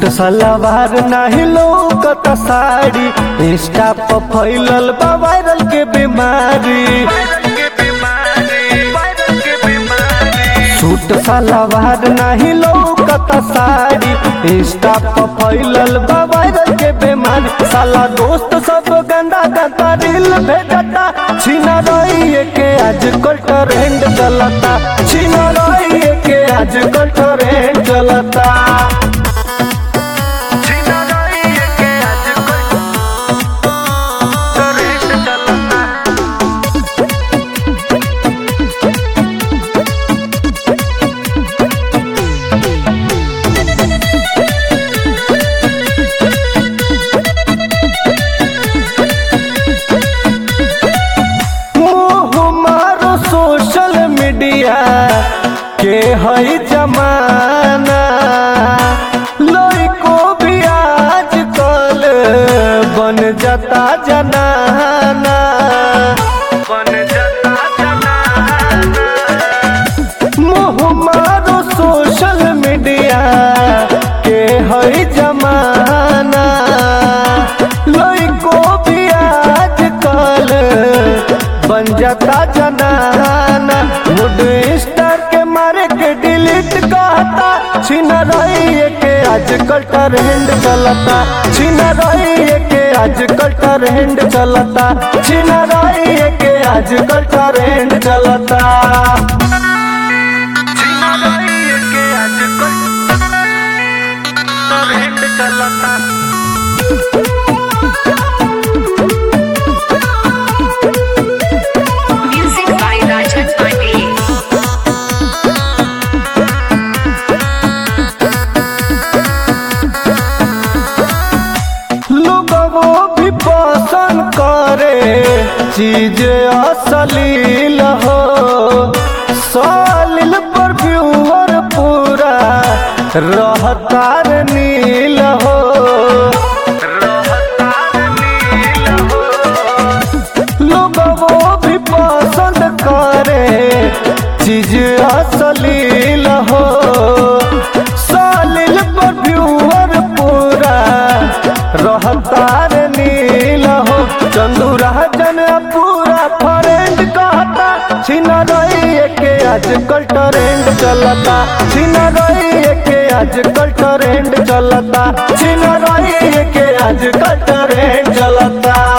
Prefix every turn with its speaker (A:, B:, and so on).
A: Suit सलवार नाही लौकत sari Insta पर फैलल बा वायरल के बीमारी सूट सलवार नहीं लौकत साड़ी इंस्टा पर फैलल बा वायरल के बीमारी साला दोस्त सब गंदा गंदा रील भेजता छीना रही के आजकल ट्रेंड चलता छीना रही के आजकल ट्रेंड चलता मोह मारो सोशल मीडिया के हई जमाना लड़को भी आज कल बन जाता जनाना बन जाता जनाना मोह मारो सोशल मीडिया के हई जमाना लड़को भी आज कल बन जाता जनाना मूड स्टार के मारे के डिलीट कहता छिन रही के आजकल ट्रेंड चलता छिन रही के आजकल ट्रेंड चलता छिन रही के आजकल ट्रेंड चलता
B: Music by Rajan Pandey.
A: लोगों भी पसंद करे चीज असलील हो सालिल पर व्यूअर पूरा रहतार नील हो लोगों भी पसंद करे चीज असलील हो सालिल पर व्यूअर पूरा रहतार नील हो चंदू राजन पूरा फ्रेंड कहता छिन रही के आजकल ट्रेंड चलता छिन रही के आजकल ट्रेंड चलता छिन रही के आजकल ट्रेंड चलता